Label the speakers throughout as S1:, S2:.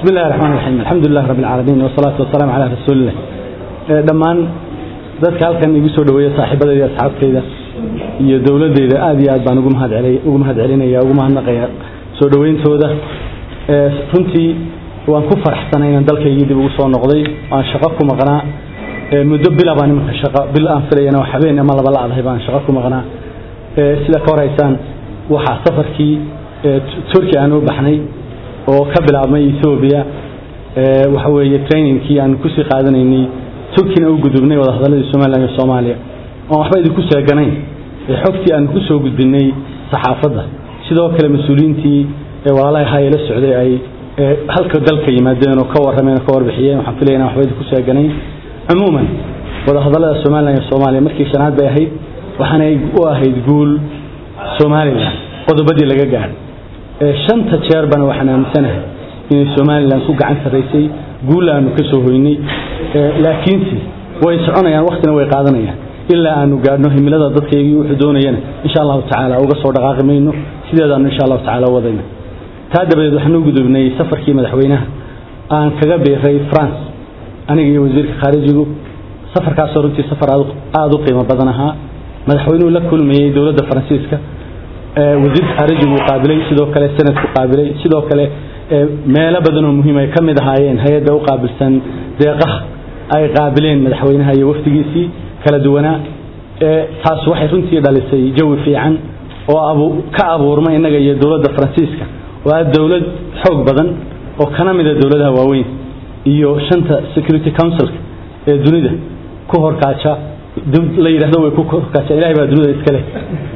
S1: بسم الله الرحمن الرحيم الحمد لله رب العالمين والصلاة والسلام على رسول الله dhammaan dadka halkan igu soo dhaweeya saaxiibadayda iyo asxaabtayda iyo dowladeyda aad iyo aad baan ugu mahad celay ugu mahad celinaya ugu mahadnaqaya soo dhaweyntooda runtii waan ku faraxsanay inaan dalkaygii dib ugu soo noqday waan shaqo ku maqnaa muddo bila baan imanka shaqo bil aan filayana oo habeen ama laba la-adahay baan shaqo ku maqnaa sida ka horeysaan waxaa safarkii turkiya aan u baxnay oo ka bilaabmay ethoobia waxa weeye trainingkii aan kusii qaadanaynay turkina u gudubnay wadahadaladii somalilan iyo soomaaliya oon waxba idinku sheeganayn ee xogtii aan kusoo gudbinay saxaafadda sidoo kale mas-uuliyiintii walaalaha ahaa ee la socday ay halka dalka yimaadeen oo ka warrameen oo ka warbixiyeen waxaan filaya inaan waxba idinku sheeganayn cumuuman wadahadallada somalilan iyo soomaaliya markii shanaad bay ahayd waxaanay u ahayd guul somalilan qodobadii laga gaadhay shanta jeer bana waxaan aaminsanahay inay somalilan ku gacan sarraysay guul aanu ka soo hoynay laakiinse way soconayaan waktina way qaadanayaan ilaa aanu gaadhno himilada dadkaygii wuxuu doonayana insha allahu tacaala uga soo dhaqaaqi mayno sideedaanu insha allahu tacaala wadayna taa dabadeed waxaan u gudubnay safarkii madaxweynaha aan kaga biiray france aniga iyo wasiirka khaarijigu safarkaasoo runtii safar aada u qiimo badan ahaa madaxweynuhu la kulmayey dowladda faransiiska wasiirka khaarijigu uu qaabilay sidoo kale senadku qaabilay sidoo kale meelo badan oo muhiim ay ka mid ahaayeen hay-adda u qaabilsan deeqaha ay qaabileen madaxweynaha iyo wafdigiisii kala duwanaa taas waxay runtii dhalisay jawi fiican oo ka abuurma innaga iyo dowladda faransiiska oo ah dowlad xoog badan oo kana mida dowladaha waaweyn iyo shanta security councilka ee dunida ku horkaaja la yidhahdo way ku horkaaja ilahay baa dunida iska leh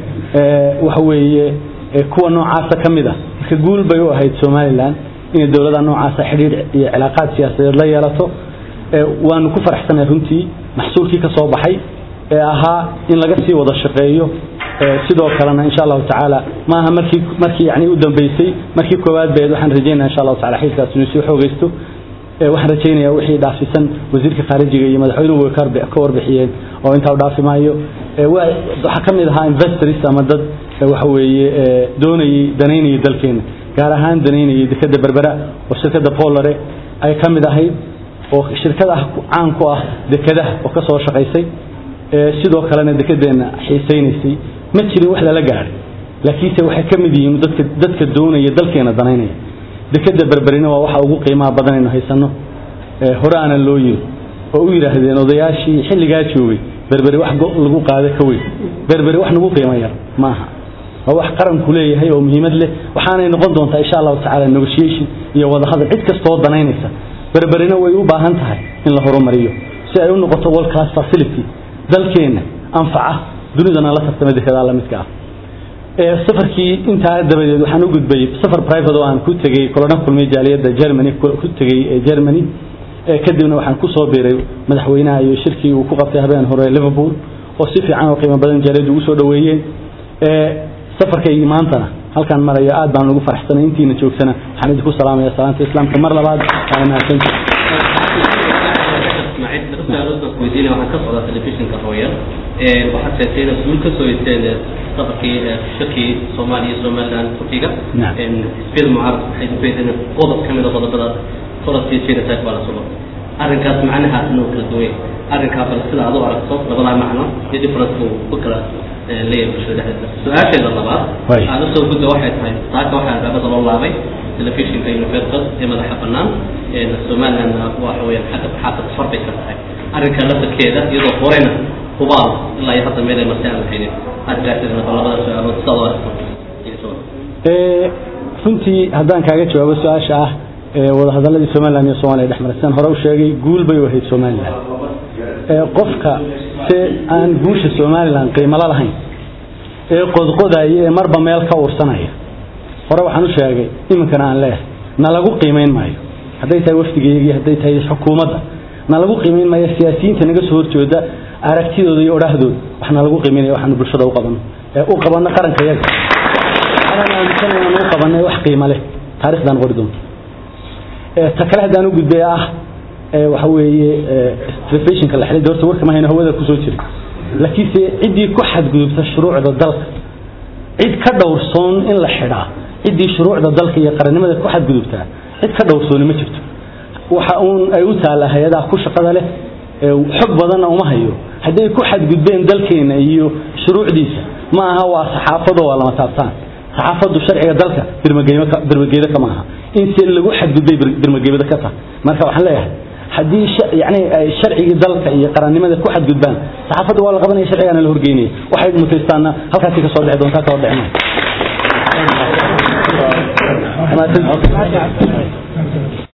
S1: waxa weeye kuwa noocaasa ka mid ah marka guul bay u ahayd somalilan inay dowladaha noocaasa xidhiir iyo cilaaqaad siyaasadeed la yeelato waanu ku faraxsanay runtii maxsuulkii ka soo baxay ee ahaa in laga sii wada shaqeeyo sidoo kalena insha allahu tacaala maaha markii markii yani u dambeysay markii koowaad beed waxaan rajeynaya insha allahu taala xilkaas inuu sii xoogaysto waxaan rajaynayaa wixii dhaafisan wasiirka khaarijiga iyo madaxweynuhu way ka warbixiyeen oo intaa u dhaafi maayo waxaa ka mid ahaa investors ama dad waxa weeye doonayey danaynayay dalkeena gaar ahaan danaynayay dekeda berbera oo shirkadda polare ay ka mid ahayd oo shirkad ah caan ku ah dekedaha oo ka soo shaqaysay sidoo kalena dekedeenna xiisaynaysay ma jirin wax lala gaadhay laakiinse waxay ka mid yihiin dadka dadka doonaya dalkeena danaynaya dekeda berberina waa waxa ugu qiimaha badan aynu haysano hore aanan loo yiri oo u yidhaahdeen odayaashii xilligaa joogay berberi wax lagu qaada ka weyn berberi wax nagu qiimo yar maaha waa wax qaranku leeyahay oo muhiimad leh waxaanay noqon doontaa insha allahu tacaala negotiation iyo wadahadal cid kastoo danaynaysa berberina way u baahan tahay in la horumariyo si ay u noqoto world class facility dalkeenna anfaca dunidana la tartama dekedaa la midka ah safarkii intaa dabadeed waxaan u gudbay safar private oo aan ku tegey kolona kulmay jaaliyadda germany ku tegey germany kadibna waxaan ku soo biiray madaxweynaha iyo shirkii uu ku qabtay habeen hore liverpool oo si fiican oo qiimo badan jaaliyaddu ugu soo dhoweeyeen safarkaygii maantana halkaan maraya aad baan ugu faraxsanay intiina joogsana waxaan idinku salaamaya salaanta islaamka mar labaad waana mahadsanti
S2: weydiina waxaan ka socdaa telefishinka hooyar waxaad sheegtay inaad guul ka soo yeteen safarkii shirkii soomaaliya iyo somaliland turkiga xisbiyada mucaarad waxay ujeedeen qodob ka mid a qodobadaas faraskii genocide baa la sugo arrinkaas macnahaas inuu kala duway arrinkaa bal sida aad u aragto labadaa macno iyo difference uu ku kala leeyahay bulshada dhexdeeda su-aasheeda labaad aan usoo gudba waxay tahay taaka waxaa albaabada loo laabay telefishinka universal ee madaxa bannaan somalilandna waxa weeyaan xagga baxaasa safar bay ka tahay arrinka laftarkeeda iyadoo horeyna hubaal ilaa iyo hadda meel ay marsi aan lahaynin aad gaartidna bal labada su-aalood sidaad u aragto
S1: runtii haddaan kaaga jawaabo su-aasha ah wadahadaladii somalilan iyo somaaliya dhex maray sidaan hore u sheegay guul bay u ahayd somalilan qofka se aan guusha somalilan qiimalo lahayn ee qodqodaya ee marba meel ka ursanaya hore waxaan u sheegay iminkana aan leeyahay na lagu qiimayn maayo hadday tahay wafdigeygii hadday tahay xukuumadda na lagu qiimayn maayo siyaasiyiinta naga soo horjooda aragtidooda iyo odhahdooda waxna lagu qiimaynaya waxaanu bulshada u qabano ee u qabano qaranka yaga anaan aaminsanay aan u qabanay wax qiimo leh taarikhdan qori doonto ta kale haddaan u gudbay ah waxa weeye telefisionka la xidhay horta warka mahayno hawada kusoo jiray laakiinse ciddii ku xadgudubta shuruucda dalka cid ka dhowrsoon in la xidhaa ciddii shuruucda dalka iyo qarannimada ku xadgudubtaa cid ka dhowrsooni ma jirto waxa uun ay u taalla hay-adaha ku shaqada leh xog badanna uma hayo hadday ku xadgudbeen dalkeena iyo shuruucdiisa ma aha waa saxaafado waa lama taabtaan saxaafaddu sharciga dalka birmageeda kama aha in si lagu xadgudbay birmageeda ka tahay marka waxaan leeyahay haddii yani ay sharcigii dalka iyo qarannimada ku xadgudbaan saxaafadda waa la qabanaya sharcigaana la horgeynaya waxay mutaystaana halkaasi ka soo dhexi doontaa ka hor dhexi maayo